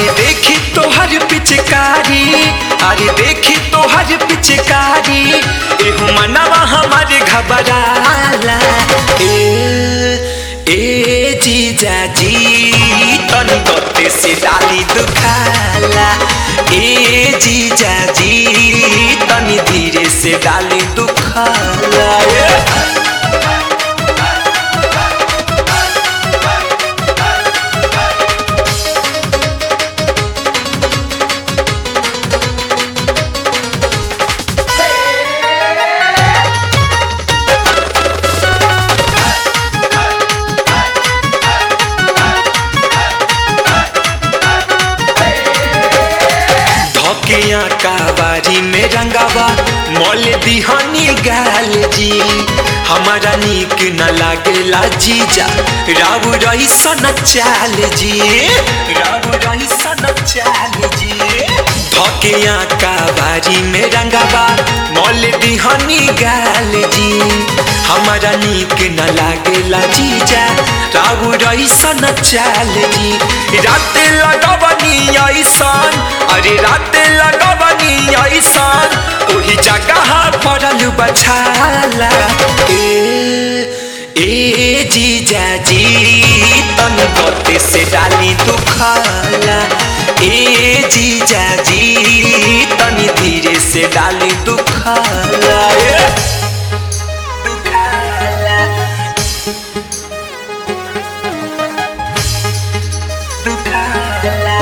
अरे देखी तोहर पिचकारी अरे देखी तोहर पिचकारी एहू मनवा हमारे घबराला ए ए जीजा जी तनी गते से डाली दुखाला ए जीजा जी तनी धीरे से डाली दुखाला ए। धकिया काबारी में रंगावा मोल दिहानी गाल जी हमारा नीक न लागेला जीजा राव रही सन चाल जी राव रही सन चाल जी धकिया काबारी में रंगावा मोल दिहानी गाल जी हमारा नीक न लागेला जीजा राव रही सन चाल जी रात लगवनी ऐसन अरे रात लगवनी ऐसन ओही जगह पड़ल बछाला ए ए जीजा जी तन गते से डाली दुखाला ए जीजा जी तनी धीरे से डाली दुखाला ए। दुखाला दुखाला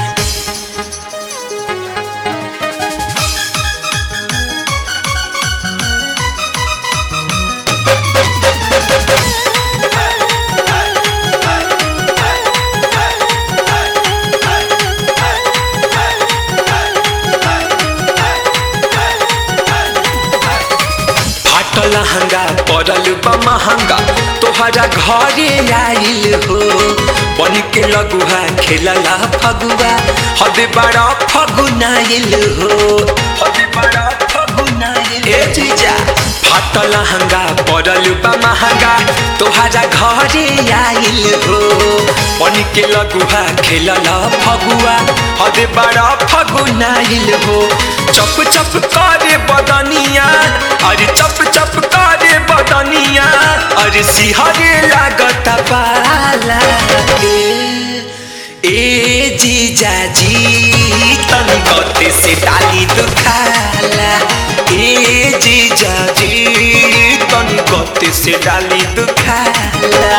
फाटल हंगा पड़ल बा महंगा तोहरा घरे आइल हो बन के लगुआ खेलला फगुआ हद बड़ा फगुनाइल हो हद बड़ा फगुनाइल ए जीजा फाटल हंगा पड़ल बा महंगा तोहरा घरे आइल हो बन के लगुआ खेलला फगुआ हद बड़ा फगुनाइल हो चप चप करे बदनिया अरे चप चप करे बदनिया अरे सिहरे लागत पाला ए ए जीजा जी तनी गते से डाली दुखाला ए जीजा जी तनी गते से डाली दुखाला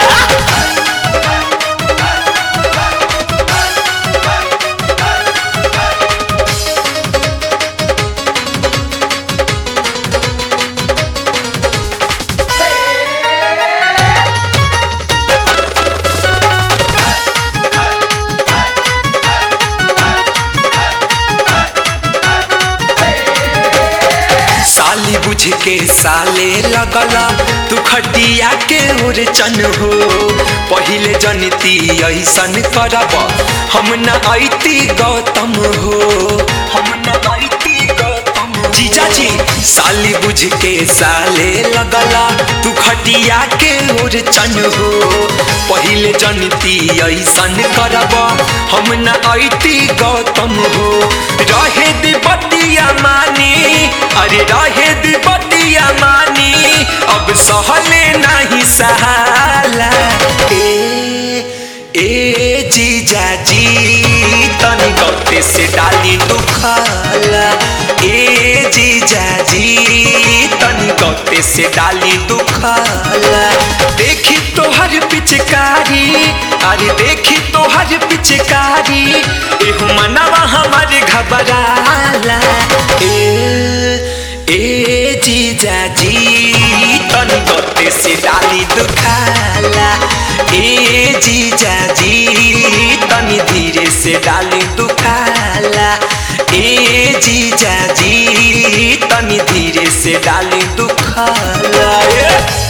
साली बुझ के साले लगला तू खटिया के ओर चन हो पहिले जनती ऐसन करब हम न ऐती गौतम हो हम न ऐती गौतम जीजा जी साली बुझ के साले लगला तू खटिया के ओर चन हो पहिले जनती ऐसन करब हम न ऐती गौतम हो रहे दे बतिया मानी अरे रहे दे बतिया मानी अब सहले नहीं सहाला ए ए जीजा जी तनी गते से डाली दुखाला ए जीजा जी तनी गते से डाली दुखाला देखी तोहर पिचकारी अरे देखी तोहर पिचकारी एहू मनवा हमारे घबराला ए ए जीजा जी तनी गते से डाली दुखाला ए जीजा जी तनी धीरे से डाली दुखाला ए जीजा जी तनी धीरे से डाली दुखाला ए।